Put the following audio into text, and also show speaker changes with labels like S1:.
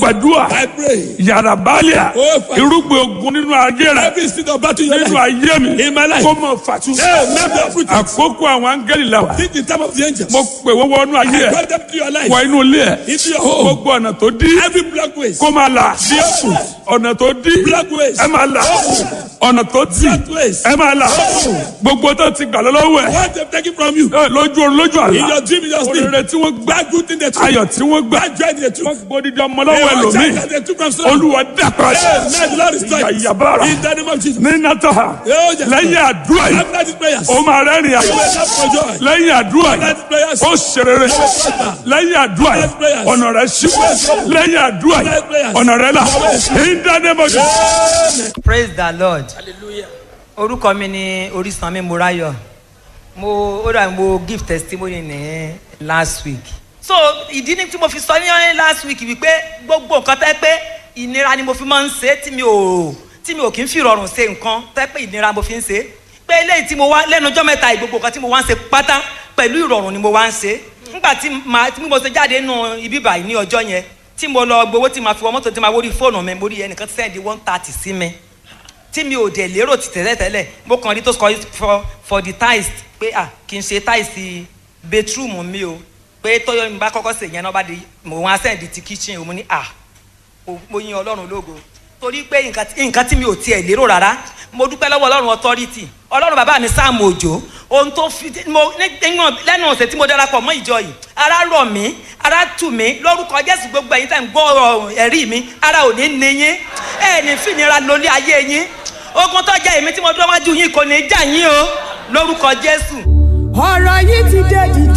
S1: gbàdúrà
S2: I pray.
S1: yàrá bálíà
S2: Oh, Father.
S1: irúgbìn ogun nínú ayé rẹ
S2: Every seed of battle in your
S1: nínú
S2: life.
S1: ayé mi
S2: In my life.
S1: kó mọ fàtú.
S2: Hey, never uproot it.
S1: àkókò àwọn áńgẹ́lì la wà.
S2: Think the time of the angels.
S1: mo pè wọ́n wọnú ayé
S2: I
S1: ẹ̀
S2: brought them to your life.
S1: wọ inú ilé ẹ̀
S2: Into your home.
S1: gbogbo ọ̀nà tó dí
S2: Every black ways.
S1: kó máa là ọ̀nà tó dí
S2: Black ways.
S1: ẹ máa là ọ̀nà tó tì
S2: Black ways.
S1: ẹ máa là gbogbo tó ti gbà lọ́wọ́ ẹ̀
S2: What they've taken from you.
S1: ẹ, lójú orun lójú
S2: In
S1: àlá
S2: your dream, in your sleep.
S1: oríire tí wọ́n gbà
S2: That good thing they took.
S1: ayọ̀ tí wọ́n gbà
S2: That joy they took.
S1: wọ́n gbódìdí ọmọ lọ́wọ́
S2: Hey, what
S1: ẹlòmíì
S2: child they took from someone.
S1: olúwa dàpọ̀
S2: Hey, man, the Lord is strong.
S1: Yàyàbára.
S2: In the name of Jesus.
S1: ní nàtọ́ha
S2: Oh, yes.
S1: lẹ́yìn àdúrà yìí
S2: After these prayers.
S1: ó máa rẹ́rìn àyè
S2: You will have for joy.
S1: lẹ́yìn àdúrà yìí
S2: After these prayers.
S1: ó ṣerere lẹ́yìn àdúrà yìí ọ̀nà rẹ̀ ṣí lẹ́yìn àdúrà yìí ọ̀nà rẹ̀ là in the name of Jesus.
S3: praise the lord orúkọ mi ni orísanmi morayo mo ó dà mo give testimony ní last week so ìdí ni tí mo fi sọ ní last week wípé gbogbo nǹkan tẹ́ pé ìnira ni mo fi máa ń ṣe tí mi ò tí mi ò kí ń fi rọrùn ṣe nǹkan tẹ́ pé ìnira mo fi ń ṣe pé eléyìí tí mo wá lẹ́nu ọjọ́ mẹ́ta yìí, gbogbo nǹkan tí mo wá ń ṣe pátá pẹ̀lú ìrọ̀rùn ni mo wá ń ṣe nígbà tí màá tí mo ṣe jáde nù ibi báyìí ní ọjọ́ yẹn tí mo lọ gbowó tí màá fi wọ mọ́tò tí màá wọrí fóònù mi mo rí ẹnìkan sẹ́ndí one thirty sí mi tí mi ò dẹ̀ lérò ti tẹ́lẹ̀ tẹ́lẹ̀ mo kàn rí tó sọ for for the tiles pé ah kì í ṣe tiles bedroom mi o pé tọ́yọ̀ mi bá kọ́kọ́ sè yẹn náà bá di mo wá sẹ́ndí ti kitchen o mo ní ah mo- mo yin ọlọ́run lógo torí pé nǹkan tí- nǹkan tí mi ò tiẹ̀ lérò rárá mo dúpẹ́ lọ́wọ́ ọlọ́run authority ọlọ́run bàbá mi sáàmù òjò ohun tó fi mo nígbà lẹ́nu ọ̀sẹ̀ tí mo darapọ̀ mọ́ ìjọ yìí ara rọ̀ mí ara tù mí lórúkọ jésù gbogbo ẹ̀yin tẹ̀ ń gbọ́ ọ̀rọ̀ ẹ̀rí mi ara ò ní ní yín ẹ̀ ní fìnira lórí ayé yín ogun tó jẹ́ èmi tí mo dúró wájú yín kò ní í jà yín o lórúkọ jésù.
S4: ọ̀rọ̀ yìí ti dé dìde.